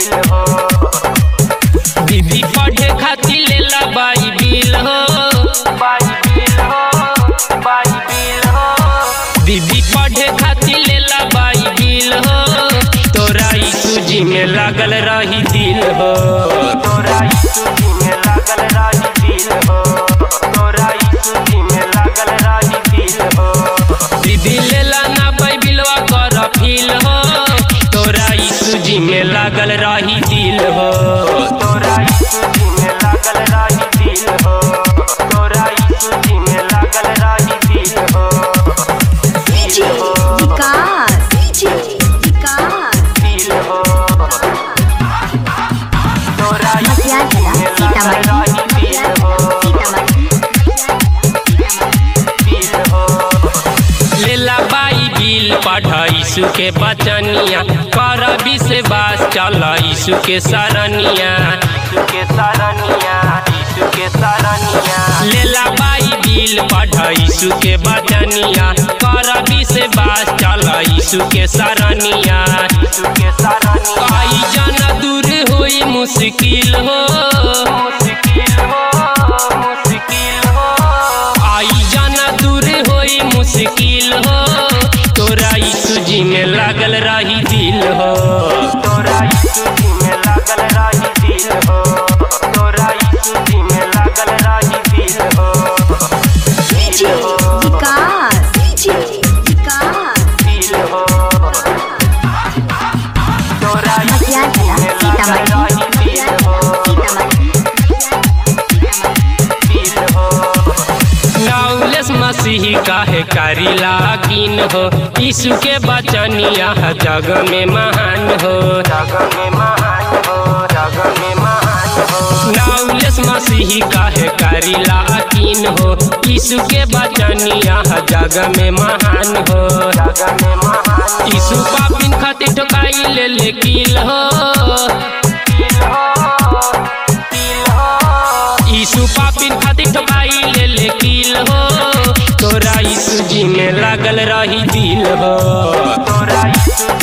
दिल हो दीदी पढ़े खातिर लेला बाइबिल हो बाइबिल हो बाइबिल हो दीदी पढ़े खातिर लेला बाइबिल हो तोरा यीशु जी में लागल रही दिल हो तोरा यीशु जी में लागल राही दिल हो तोरा यीशु जी में लागल राही दिल हो दीदी लेला ना बाइबिलवा कर फील हो तोरा यीशु जी में लागल रही दिल हो तोरा यीशु जी में लागल राही दिल हो तोरा यीशु जी में लागल राही दिल हो DJ विकास DJ विकास दिल हो तोरा यीशु मसिया जी कला में लागल सीतामढ़ी राही दिल हो दिल हो लेला बाइबिल पढ़ यीशु के बचनिया कर विश्वास चल यीशु के शरणिया यीशु के सरनिया यीशु के सरनिया लेला बाइबिल पढ़ यीशु के बचनिया कर विश्वास चल यीशु के शरणिया यीशु के सरनिया आई जन दूर होई मुश्किल हो मुश्किल हो मुश्किल हो आई जन दूर होई मुश्किल हो तोरा यीशु जी में लागल रही दिल हो तोरा यीशु जी में लागल राही दिल हो तोरा यीशु जी में लागल राही दिल हो DJ विकास DJ विकास दिल हो तोरा मसिया यीशु कला जी में लागल सीतामढ़ी राही दिल हो दिल हो नौलेस मसीह काहे करी लागिन हो यीशु के बचनिया जग में महान हो जग में महान हो जग में महान हो नौलेस मसीह काहे करी लागिन हो यीशु के बचनिया जग में महान हो जग में महान यीशु पापिन खातिर ठोकाई ले ले किल हो दिल हो दिल हो यीशु पापिन खातिर ठोकाई ले ले किल हो तोरा यीशु जी में लागल रही दिल हो तोरा यीशु